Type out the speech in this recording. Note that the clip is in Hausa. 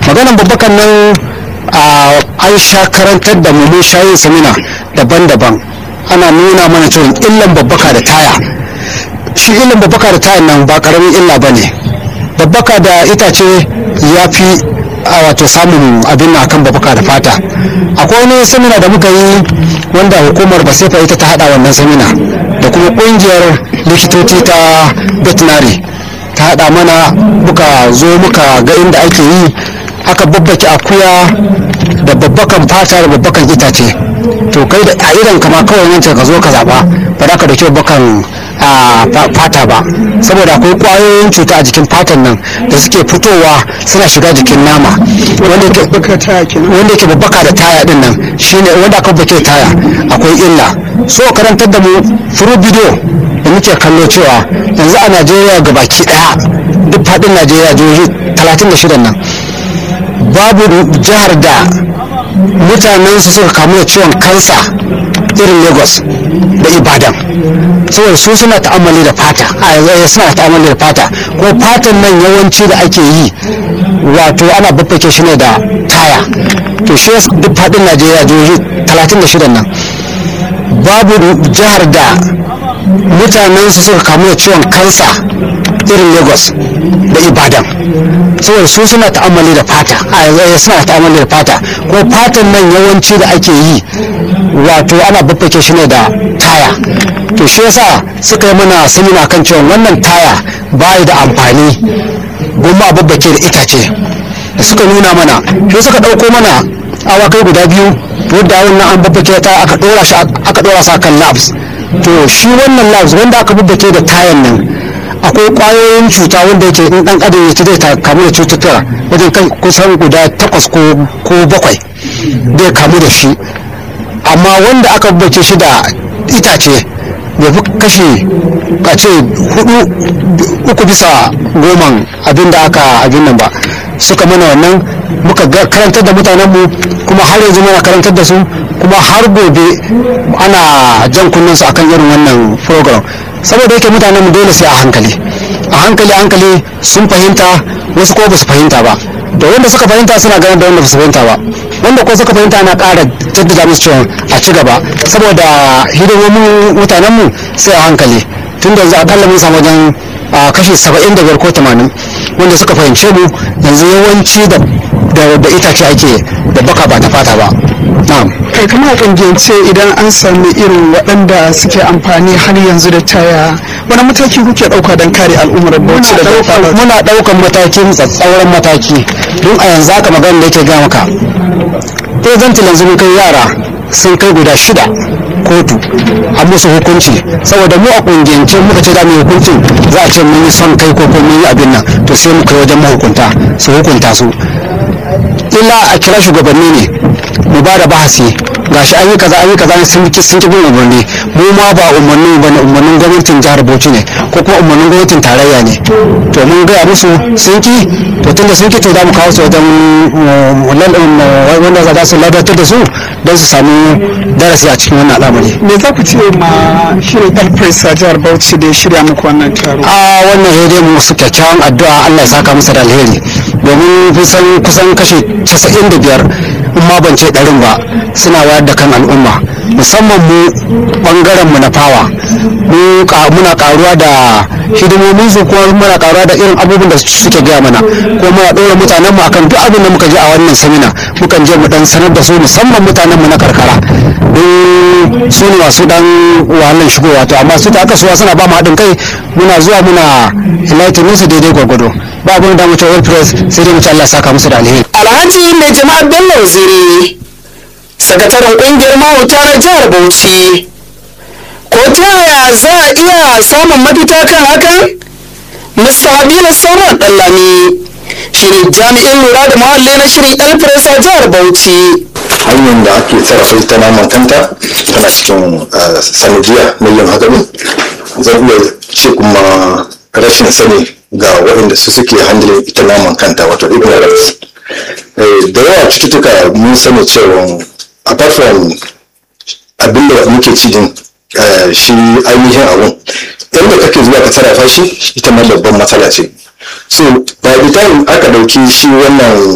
maganan babbakan nan an sha karantar da mu mun sha yin samina daban-daban ana nuna mana cewa illan babbaka da taya shi illan babbaka da taya nan ba karamin illa ba ne babbaka da itace ya fi a wato samun abin na kan babbaka da fata akwai wani samina da muka yi wanda hukumar basefa ita ta hada wannan samina da kuma kungiyar likitoci ta veterinary ta hada mana muka zo muka ga inda ake yi aka babbake akuya da babbakan fata da babbakan itace to kai da a idan kama kawai wancan ka zo ka zaba ba za ka dauki babbakan fata ba saboda akwai kwayoyin cuta a jikin fatan nan da suke fitowa suna shiga jikin nama wanda ke babbaka da taya din nan shine wanda aka babbake taya akwai illa so karantar da mu furu bidiyo da muke kallo cewa yanzu a najeriya ga baki daya duk fadin najeriya jihohi 36 nan babu jihar da mutanen su suka kamu da ciwon kansa irin lagos da ibadan saboda su suna ta'amali da fata a suna ta'amali da fata ko fatan nan yawanci da ake yi wato ana babbake shi ne da taya to shi duk fadin najeriya jihohi 36 nan babu jihar da mutanen su suka kamu da ciwon kansa irin lagos da ibadan saboda su suna ta'amali da fata a suna ta'amali da fata ko fatan nan yawanci da ake yi wato ana babbake shi ne da taya to shi yasa suka yi mana samina kan cewa wannan taya bayi da amfani goma a babbake da itace da suka nuna mana shi suka ɗauko mana awakai guda biyu wadda wannan an babbake ta aka ɗora shi aka ɗora sa kan labs to shi wannan labs wanda aka babbake da tayan nan akwai kwayoyin cuta wanda yake in dan adam ya ci zai kamu da cututtuka wajen kai kusan guda takwas ko bakwai zai kamu da shi amma wanda aka bace shi da itace bai fi kashe a ce hudu uku bisa goman abin da aka abin nan ba suka mana wannan muka karantar da mutanenmu kuma har yanzu muna karantar da su kuma har gobe ana jan kunnensu akan irin wannan program saboda yake mutanen mu dole sai a hankali a hankali hankali sun fahimta wasu ko ba su fahimta ba da wanda suka fahimta suna ganin da wanda ba su fahimta ba wanda ko suka fahimta na ƙara jaddada musu cewa a ci gaba saboda hidimomin mutanen mu sai a hankali tun da yanzu akalla mun samu wajen kashi saba'in da biyar ko tamanin wanda suka fahimce mu yanzu yawanci da da itace ake da baka ba ta fata ba na'am kai kamar kungiyance idan an sami irin waɗanda suke amfani har yanzu da taya wani mataki kuke ɗauka don kare al'ummar bauchi da muna ɗaukan matakin tsatsauran mataki don a yanzu haka magana da yake ga maka presentin yanzu mun kai yara sun kai guda shida kotu a musu hukunci saboda mu a kungiyance muka ce za mu yi hukuncin za a ce mun yi son kai ko ko mun yi abin nan to sai mu kai wajen mahukunta su hukunta su illa a kira shugabanni ne mu ba da bahasi gashi an yi kaza an yi kaza sun ki sun ki bin umarni mu ma ba umarnin ba ne umarnin gwamnatin jihar Bauchi ne ko kuma umarnin gwamnatin tarayya ne to mun gaya musu sun ki to tunda sun ki to za mu kawo su wajen wanda za su ladatar da su don su samu darasi a cikin wannan al'amari me za ku ce ma shirin elpres a jihar Bauchi da ya shirya muku wannan taro a wannan hede mu su kyakkyawan addu'a Allah ya saka musu da alheri domin kusan kusan kashi 95 in ma ban ce ɗarin ba suna wayar da kan al'umma musamman mu bangaren mu na fawa muna karuwa da hidimomin su kuma muna karuwa da irin abubuwan da suke gaya mana kuma muna ɗora mutanen mu akan duk abin da muka je a wannan samina mukan je mu dan sanar da su musamman mutanen mu na karkara don su ne masu dan wahalar shigowa to amma su ta aka suwa suna ba mu haɗin kai muna zuwa muna enlighten su daidai gwargwado ba abin da mu ce world press sai dai mu ci Allah saka musu da alheri alhaji mai jama'a bello waziri sakataren kungiyar mahauta na jihar bauchi ko ta yaya za a iya samun mafita kan hakan mr habibu sauran ɗallami shirin jami'in lura da muhalli na shirin elpres a jihar bauchi hanyar da ake sarrafa ita naman kanta tana cikin sanadiya na yin haka ne zan iya ce kuma rashin sani ga waɗanda su suke handle ita naman kanta wato ignorance da yawa cututtuka mun sani cewa apart from abin da muke ci din shi ainihin abun yadda kake zuwa ka sarrafa shi ita ma babban matsala ce so by the time aka dauki shi wannan